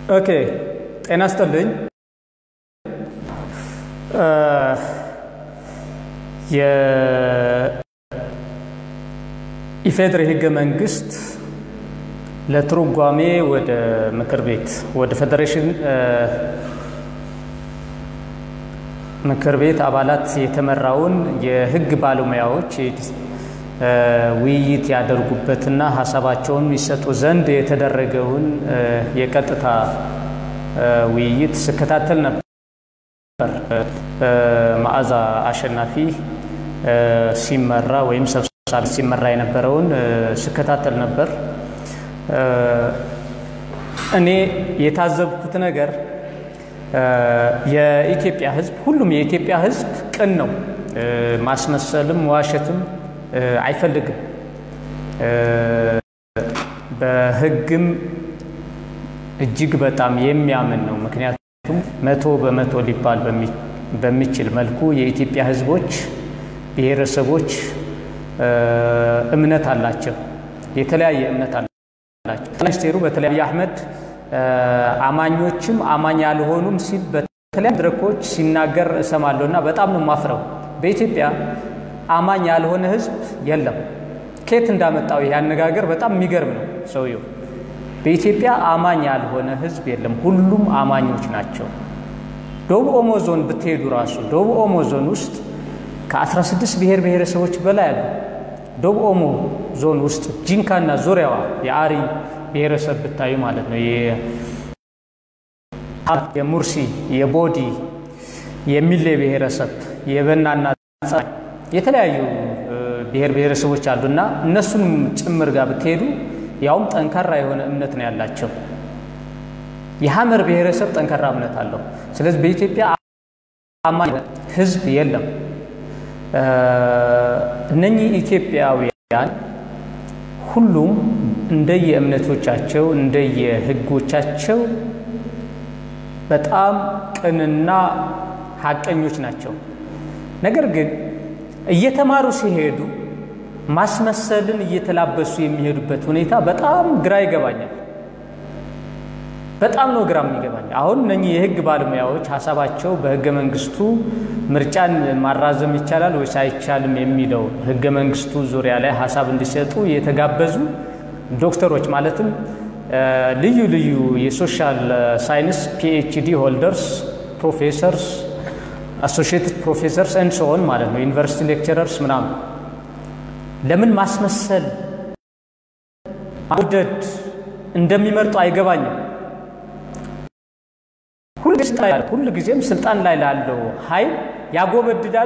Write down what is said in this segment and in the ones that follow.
ኦኬ ጤና ይስጥልኝ። የኢፌዴሪ ሕገ መንግስት ለትርጓሜ ወደ ምክር ቤት ወደ ፌዴሬሽን ምክር ቤት አባላት የተመራውን የሕግ ባለሙያዎች ውይይት ያደርጉበትና ሀሳባቸውን ይሰጡ ዘንድ የተደረገውን የቀጥታ ውይይት ስከታተል ነበር። መዓዛ አሸናፊ ሲመራ ወይም ሰብሳቢ ሲመራ የነበረውን ስከታተል ነበር። እኔ የታዘብኩት ነገር የኢትዮጵያ ሕዝብ ሁሉም የኢትዮጵያ ሕዝብ ቅን ነው። ማስመሰልም ዋሸትም አይፈልግም። በሕግም እጅግ በጣም የሚያምን ነው። ምክንያቱም መቶ በመቶ ሊባል በሚችል መልኩ የኢትዮጵያ ሕዝቦች ብሔረሰቦች እምነት አላቸው። የተለያየ እምነት አላቸው። ሚኒስቴሩ በተለያየ አህመድ አማኞችም አማኝ ያልሆኑም ሲል በተለያዩ መድረኮች ሲናገር እሰማለሁ እና በጣም ነው ማፍረው። በኢትዮጵያ አማኝ ያልሆነ ህዝብ የለም። ከየት እንዳመጣው ይህ አነጋገር በጣም የሚገርም ነው ሰውየው። በኢትዮጵያ አማኝ ያልሆነ ህዝብ የለም፣ ሁሉም አማኞች ናቸው። ደቡብ ኦሞ ዞን ብትሄዱ ራሱ ደቡብ ኦሞ ዞን ውስጥ ከ16 ብሔር ብሔረሰቦች በላይ አሉ። ደቡብ ኦሞ ዞን ውስጥ ጂንካና ዙሪያዋ የአሪ ብሔረሰብ ብታዩ ማለት ነው። የሙርሲ፣ የቦዲ፣ የሚሌ ብሔረሰብ፣ የበናና የተለያዩ ብሔር ብሔረሰቦች አሉና እነሱንም ጭምር ጋር ብትሄዱ ያውም ጠንካራ የሆነ እምነት ነው ያላቸው። የሐመር ብሔረሰብ ጠንካራ እምነት አለው። ስለዚህ በኢትዮጵያ አማኝ ህዝብ የለም። እነኚህ ኢትዮጵያውያን ሁሉም እንደየ እምነቶቻቸው እንደየ ህጎቻቸው በጣም ቅንና ሀቀኞች ናቸው። ነገር ግን እየተማሩ ሲሄዱ ማስመሰልን እየተላበሱ የሚሄዱበት ሁኔታ በጣም ግራ ይገባኛል። በጣም ነው ግራ የሚገባኝ። አሁን እነኚህ የህግ ባለሙያዎች ሀሳባቸው በህገ መንግስቱ ምርጫን ማራዘም ይቻላል ወይስ አይቻልም የሚለው ህገ መንግስቱ ዙሪያ ላይ ሀሳብ እንዲሰጡ የተጋበዙ ዶክተሮች ማለትም ልዩ ልዩ የሶሻል ሳይንስ ፒኤችዲ ሆልደርስ ፕሮፌሰርስ አሶሺየትድ ፕሮፌሰርስ ኤንድ ሶን ማለት ነው ዩኒቨርሲቲ ሌክቸረርስ ምናምን ለምን ማስመሰል ማውደድ እንደሚመርጡ አይገባኝም። ሁል ጊዜም ስልጣን ላይ ላለው ኃይል ያጎበድዳሉ፣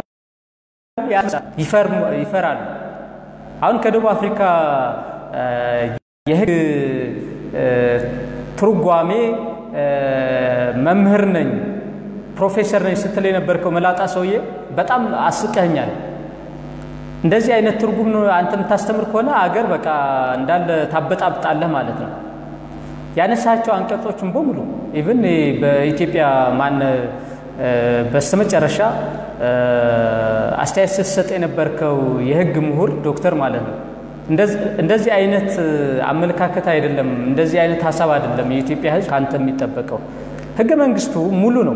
ይፈራሉ። አሁን ከደቡብ አፍሪካ የህግ ትርጓሜ መምህር ነኝ ፕሮፌሰር ነኝ ስትል የነበርከው መላጣ ሰውዬ በጣም አስቀኛል። እንደዚህ አይነት ትርጉም ነው አንተ የምታስተምር ከሆነ አገር በቃ እንዳለ ታበጣብጣለህ ማለት ነው። ያነሳቸው አንቀጾችን በሙሉ ኢቭን በኢትዮጵያ ማን በስተመጨረሻ አስተያየት ስትሰጥ የነበርከው የህግ ምሁር ዶክተር ማለት ነው። እንደዚህ አይነት አመለካከት አይደለም፣ እንደዚህ አይነት ሀሳብ አይደለም የኢትዮጵያ ህዝብ ከአንተ የሚጠበቀው። ህገ መንግስቱ ሙሉ ነው።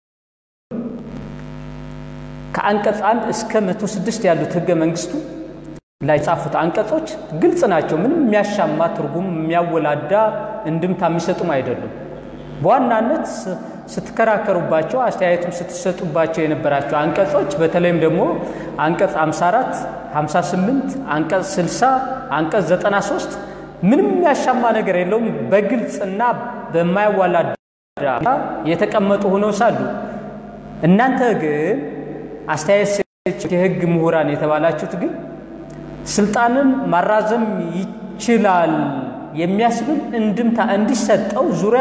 ከአንቀጽ አንድ እስከ መቶ ስድስት ያሉት ህገ መንግስቱ ላይ የጻፉት አንቀጾች ግልጽ ናቸው። ምንም የሚያሻማ ትርጉም የሚያወላዳ እንድምታ የሚሰጡም አይደሉም። በዋናነት ስትከራከሩባቸው አስተያየትም ስትሰጡባቸው የነበራቸው አንቀጾች በተለይም ደግሞ አንቀጽ 54፣ 58፣ አንቀጽ 60፣ አንቀጽ 93 ምንም የሚያሻማ ነገር የለውም። በግልጽና በማያዋላዳ የተቀመጡ ሆነው ሳሉ እናንተ ግን አስተያየት የህግ ምሁራን የተባላችሁት ግን ስልጣንን ማራዘም ይችላል የሚያስብል እንድምታ እንዲሰጠው ዙሪያ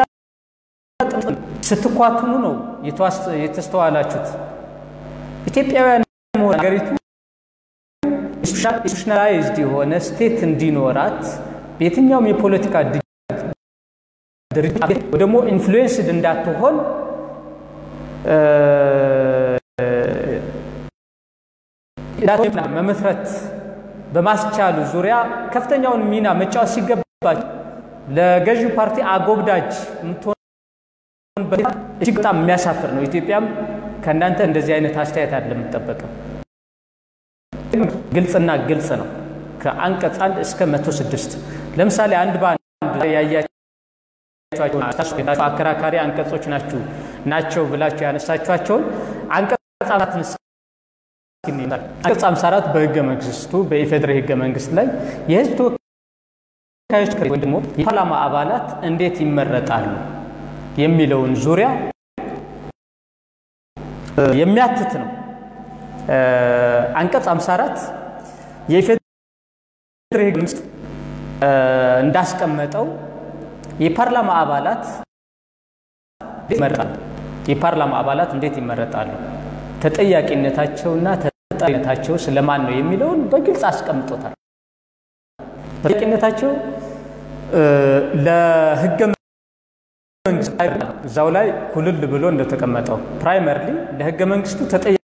ስትኳትኑ ነው የተስተዋላችሁት። ኢትዮጵያውያን ሀገሪቱ ኢንስቲቱሽናላይዝድ የሆነ ስቴት እንዲኖራት በየትኛውም የፖለቲካ ድርጅት ደግሞ ኢንፍሉዌንስድ እንዳትሆን መመስረት በማስቻሉ ዙሪያ ከፍተኛውን ሚና መጫወት ሲገባቸው ለገዢው ፓርቲ አጎብዳጅ የምትሆንበት እጅግ በጣም የሚያሳፍር ነው። ኢትዮጵያም ከእናንተ እንደዚህ አይነት አስተያየት አለ የምጠበቀው ግልጽና ግልጽ ነው። ከአንቀጽ አንድ እስከ መቶ ስድስት ለምሳሌ አንድ በአንድ ያያቸው አከራካሪ አንቀጾች ናችሁ ናቸው ብላችሁ ያነሳችኋቸውን አንቀጽ አራትን አንቀጽ 54 በህገ መንግስቱ በኢፌዴሪ ህገ መንግስት ላይ የህዝብ ተወካዮች ወይም ደግሞ የፓርላማ አባላት እንዴት ይመረጣሉ የሚለውን ዙሪያ የሚያትት ነው። አንቀጽ 54 የኢፌዴሪ ህገ መንግስት እንዳስቀመጠው የፓርላማ አባላት ይመረጣሉ። የፓርላማ አባላት እንዴት ይመረጣሉ? ተጠያቂነታቸውና ተጠሪነታቸው ስለማን ነው የሚለውን በግልጽ አስቀምጦታል። ተጠያቂነታቸው ለህገ መንግስት እዛው ላይ ኩልል ብሎ እንደተቀመጠው ፕራይመርሊ ለህገ መንግስቱ ተጠያቂ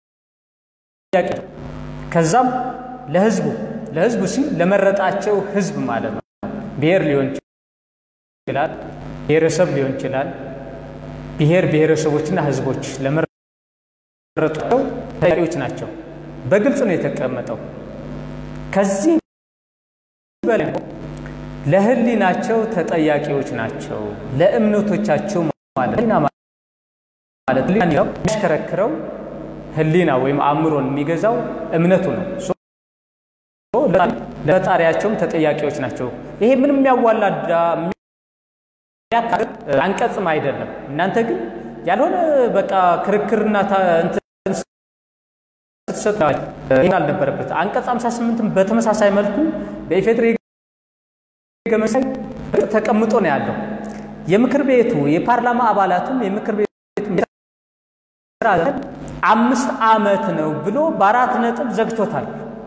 ከዛም ለህዝቡ ለህዝቡ ሲል ለመረጣቸው ህዝብ ማለት ነው። ብሔር ሊሆን ይችላል፣ ብሔረሰብ ሊሆን ይችላል። ብሔር ብሔረሰቦችና ህዝቦች ለመረጧቸው ተጠያቂዎች ናቸው። በግልጽ ነው የተቀመጠው። ከዚህ በላይ ለህሊናቸው ተጠያቂዎች ናቸው። ለእምነቶቻቸው ማለት ማለት የሚያሽከረክረው ህሊና ወይም አእምሮን የሚገዛው እምነቱ ነው። ለፈጣሪያቸውም ተጠያቂዎች ናቸው። ይሄ ምንም የሚያዋላዳ አንቀጽም አይደለም። እናንተ ግን ያልሆነ በቃ ክርክርና ስትሰጡ ይህን አልነበረበት። አንቀጽ 58 በተመሳሳይ መልኩ በኢፌዴሪ ህገ መንግስት ተቀምጦ ነው ያለው። የምክር ቤቱ የፓርላማ አባላቱም የምክር ቤቱ አምስት ዓመት ነው ብሎ በአራት ነጥብ ዘግቶታል።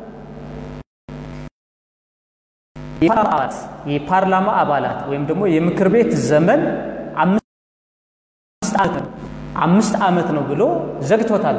የፓርላማ አባላት ወይም ደግሞ የምክር ቤት ዘመን አምስት ዓመት ነው ብሎ ዘግቶታል።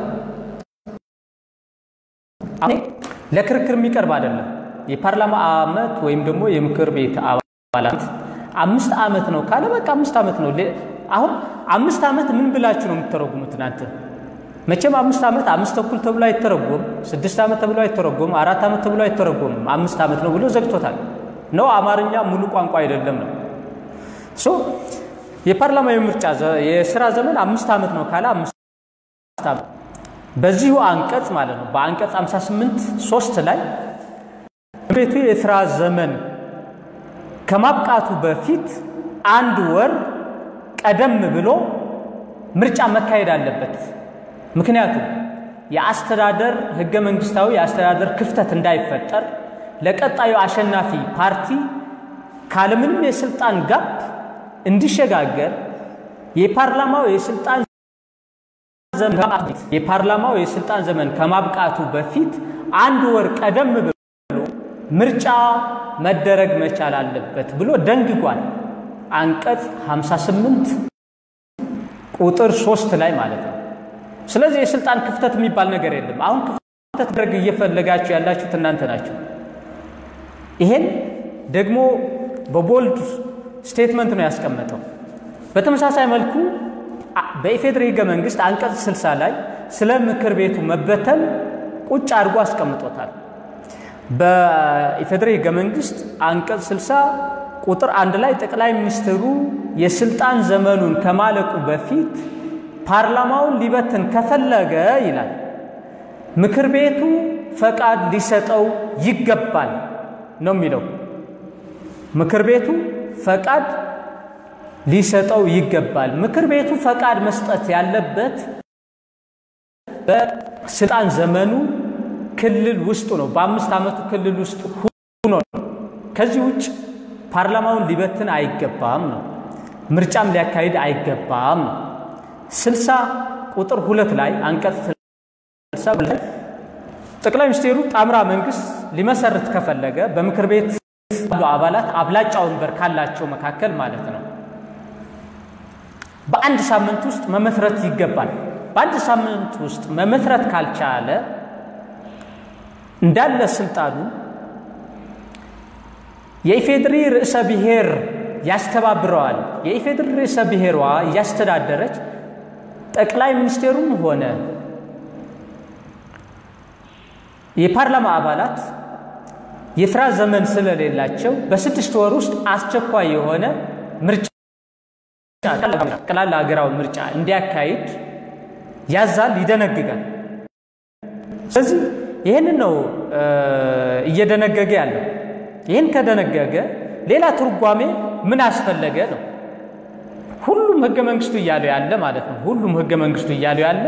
ለክርክር የሚቀርብ አይደለም። የፓርላማ ዓመት ወይም ደግሞ የምክር ቤት አባላት አምስት ዓመት ነው ካለ በቃ አምስት ዓመት ነው። አሁን አምስት ዓመት ምን ብላችሁ ነው የምትተረጉሙት እናንተ? መቼም አምስት ዓመት አምስት ተኩል ተብሎ አይተረጎም፣ ስድስት ዓመት ተብሎ አይተረጎም፣ አራት ዓመት ተብሎ አይተረጎምም። አምስት ዓመት ነው ብሎ ዘግቶታል። ነው አማርኛ ሙሉ ቋንቋ አይደለም ነው። ሶ የፓርላማ የምርጫ የስራ ዘመን አምስት ዓመት ነው ካለ አምስት ዓመት በዚሁ አንቀጽ ማለት ነው በአንቀጽ 58 ሶስት ላይ ቤቱ የስራ ዘመን ከማብቃቱ በፊት አንድ ወር ቀደም ብሎ ምርጫ መካሄድ አለበት። ምክንያቱም የአስተዳደር ህገ መንግስታዊ የአስተዳደር ክፍተት እንዳይፈጠር ለቀጣዩ አሸናፊ ፓርቲ ካለምንም የስልጣን ጋፕ እንዲሸጋገር የፓርላማው የስልጣን ዘመን የፓርላማው የስልጣን ዘመን ከማብቃቱ በፊት አንድ ወር ቀደም ብሎ ምርጫ መደረግ መቻል አለበት ብሎ ደንግጓል። አንቀጽ 58 ቁጥር ሶስት ላይ ማለት ነው። ስለዚህ የስልጣን ክፍተት የሚባል ነገር የለም። አሁን ክፍተት ደርግ እየፈለጋችሁ ያላችሁት እናንተ ናቸው። ይሄን ደግሞ በቦልድ ስቴትመንት ነው ያስቀመጠው። በተመሳሳይ መልኩ በኢፌዴሪ ህገ መንግስት አንቀጽ 60 ላይ ስለ ምክር ቤቱ መበተን ቁጭ አድርጎ አስቀምጦታል። በኢፌዴሪ ህገ መንግስት አንቀጽ 60 ቁጥር አንድ ላይ ጠቅላይ ሚኒስትሩ የስልጣን ዘመኑን ከማለቁ በፊት ፓርላማውን ሊበትን ከፈለገ ይላል ምክር ቤቱ ፈቃድ ሊሰጠው ይገባል ነው የሚለው። ምክር ቤቱ ፈቃድ ሊሰጠው ይገባል። ምክር ቤቱ ፈቃድ መስጠት ያለበት በስልጣን ዘመኑ ክልል ውስጡ ነው። በአምስት ዓመቱ ክልል ውስጥ ሆኖ ነው። ከዚህ ውጭ ፓርላማውን ሊበትን አይገባም ነው። ምርጫም ሊያካሂድ አይገባም ነው። ስልሳ ቁጥር ሁለት ላይ አንቀጽ ስልሳ ላይ ጠቅላይ ሚኒስትሩ ጣምራ መንግስት ሊመሰርት ከፈለገ በምክር ቤት ያሉ አባላት አብላጫ ወንበር ካላቸው መካከል ማለት ነው በአንድ ሳምንት ውስጥ መመስረት ይገባል። በአንድ ሳምንት ውስጥ መመስረት ካልቻለ እንዳለ ስልጣኑ የኢፌድሪ ርዕሰ ብሔር ያስተባብረዋል። የኢፌዴሪ ርዕሰ ብሔሯ እያስተዳደረች ጠቅላይ ሚኒስቴሩም ሆነ የፓርላማ አባላት የስራ ዘመን ስለሌላቸው በስድስት ወር ውስጥ አስቸኳይ የሆነ ምርጫ ጠቅላላ ሀገራዊ ምርጫ እንዲያካሂድ ያዛል፣ ይደነግጋል። ስለዚህ ይህንን ነው እየደነገገ ያለው። ይህን ከደነገገ ሌላ ትርጓሜ ምን አስፈለገ ነው። ሁሉም ህገ መንግስቱ እያለው ያለ ማለት ነው። ሁሉም ህገ መንግስቱ እያለው ያለ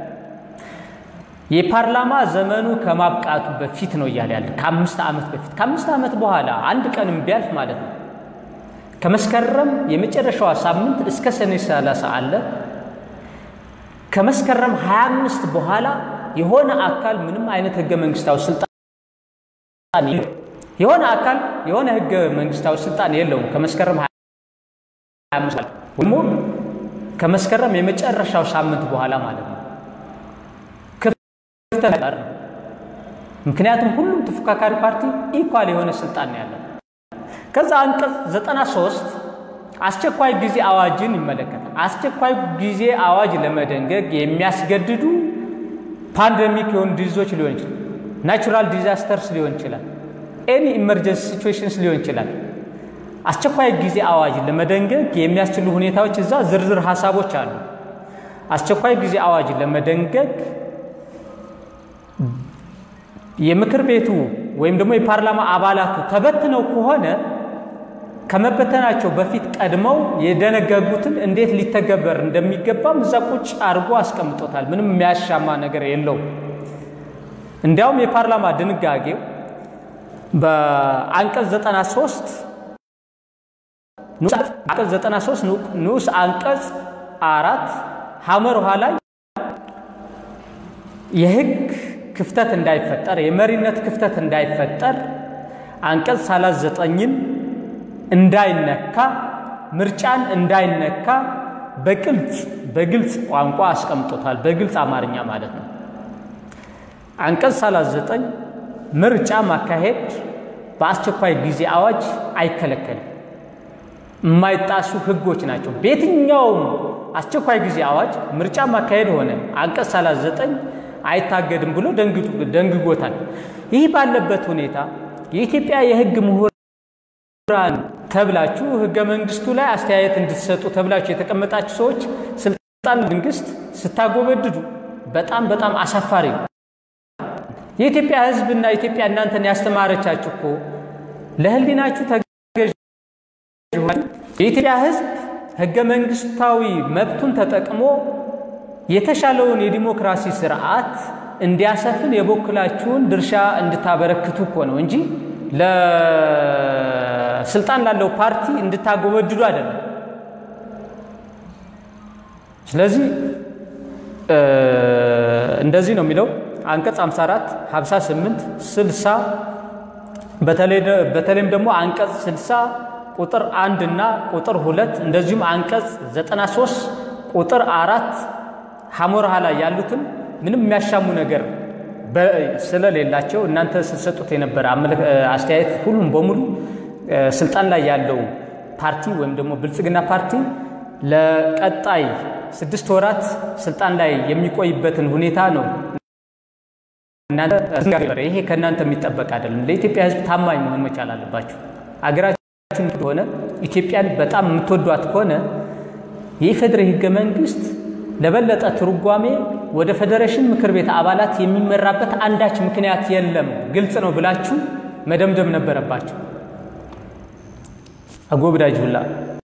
የፓርላማ ዘመኑ ከማብቃቱ በፊት ነው እያለ ያለ ከአምስት ዓመት በፊት ከአምስት ዓመት በኋላ አንድ ቀንም ቢያልፍ ማለት ነው ከመስከረም የመጨረሻዋ ሳምንት እስከ ሰኔ 30 አለ። ከመስከረም 25 በኋላ የሆነ አካል ምንም አይነት ህገ መንግስታዊ ስልጣን የሆነ አካል የሆነ ህገ መንግስታዊ ስልጣን የለውም። ከመስከረም 25 ደግሞ ከመስከረም የመጨረሻው ሳምንት በኋላ ማለት ነው ክፍተት ነው። ምክንያቱም ሁሉም ተፎካካሪ ፓርቲ ኢኳል የሆነ ስልጣን ነው ያለው። ከዛ አንቀጽ 93 አስቸኳይ ጊዜ አዋጅን ይመለከታል። አስቸኳይ ጊዜ አዋጅ ለመደንገግ የሚያስገድዱ ፓንደሚክ የሆኑ ዲዚዞች ሊሆን ይችላል፣ ናቹራል ዲዛስተርስ ሊሆን ይችላል፣ ኤኒ ኢመርጀንሲ ሲቹዌሽንስ ሊሆን ይችላል። አስቸኳይ ጊዜ አዋጅ ለመደንገግ የሚያስችሉ ሁኔታዎች እዛ ዝርዝር ሀሳቦች አሉ። አስቸኳይ ጊዜ አዋጅ ለመደንገግ የምክር ቤቱ ወይም ደግሞ የፓርላማ አባላቱ ተበትነው ከሆነ ከመበተናቸው በፊት ቀድመው የደነገጉትን እንዴት ሊተገበር እንደሚገባም እዛ ቁጭ አድርጎ አስቀምጦታል። ምንም የሚያሻማ ነገር የለውም። እንዲያውም የፓርላማ ድንጋጌው በአንቀጽ 93 አንቀጽ 93 ንዑስ አንቀጽ አራት ሐመር ውሃ ላይ የህግ ክፍተት እንዳይፈጠር የመሪነት ክፍተት እንዳይፈጠር አንቀጽ 39ን እንዳይነካ ምርጫን እንዳይነካ በግልጽ በግልጽ ቋንቋ አስቀምጦታል። በግልጽ አማርኛ ማለት ነው። አንቀጽ 39 ምርጫ ማካሄድ በአስቸኳይ ጊዜ አዋጅ አይከለከልም። የማይጣሱ ህጎች ናቸው። በየትኛውም አስቸኳይ ጊዜ አዋጅ ምርጫ ማካሄድ ሆነ አንቀጽ 39 አይታገድም ብሎ ደንግጎታል። ይህ ባለበት ሁኔታ የኢትዮጵያ የህግ ምሁራን ተብላችሁ ህገ መንግስቱ ላይ አስተያየት እንድትሰጡ ተብላችሁ የተቀመጣችሁ ሰዎች ስልጣን መንግስት ስታጎበድዱ በጣም በጣም አሳፋሪ ነው። የኢትዮጵያ ህዝብና ኢትዮጵያ እናንተን ያስተማረቻችሁ እኮ ለህሊናችሁ ተገዥ የኢትዮጵያ ህዝብ ህገ መንግስታዊ መብቱን ተጠቅሞ የተሻለውን የዲሞክራሲ ስርዓት እንዲያሰፍን የበኩላችሁን ድርሻ እንድታበረክቱ እኮ ነው እንጂ ለስልጣን ላለው ፓርቲ እንድታጎበድዱ አይደለም። ስለዚህ እንደዚህ ነው የሚለው አንቀጽ 54፣ 58፣ 60 በተለይም ደግሞ አንቀጽ 60 ቁጥር አንድ እና ቁጥር ሁለት እንደዚሁም አንቀጽ 93 ቁጥር አራት ሐሞርሃ ላይ ያሉትን ምንም የሚያሻሙ ነገር ስለሌላቸው እናንተ ስትሰጡት የነበረ አስተያየት ሁሉም በሙሉ ስልጣን ላይ ያለው ፓርቲ ወይም ደግሞ ብልጽግና ፓርቲ ለቀጣይ ስድስት ወራት ስልጣን ላይ የሚቆይበትን ሁኔታ ነው። ይሄ ከእናንተ የሚጠበቅ አይደለም። ለኢትዮጵያ ሕዝብ ታማኝ መሆን መቻል አለባችሁ። አገራችን ከሆነ ኢትዮጵያን በጣም የምትወዷት ከሆነ የኢፌዴሪ ሕገ መንግስት ለበለጠ ትርጓሜ ወደ ፌዴሬሽን ምክር ቤት አባላት የሚመራበት አንዳች ምክንያት የለም፣ ግልጽ ነው ብላችሁ መደምደም ነበረባችሁ። አጎብዳጅ ሁላ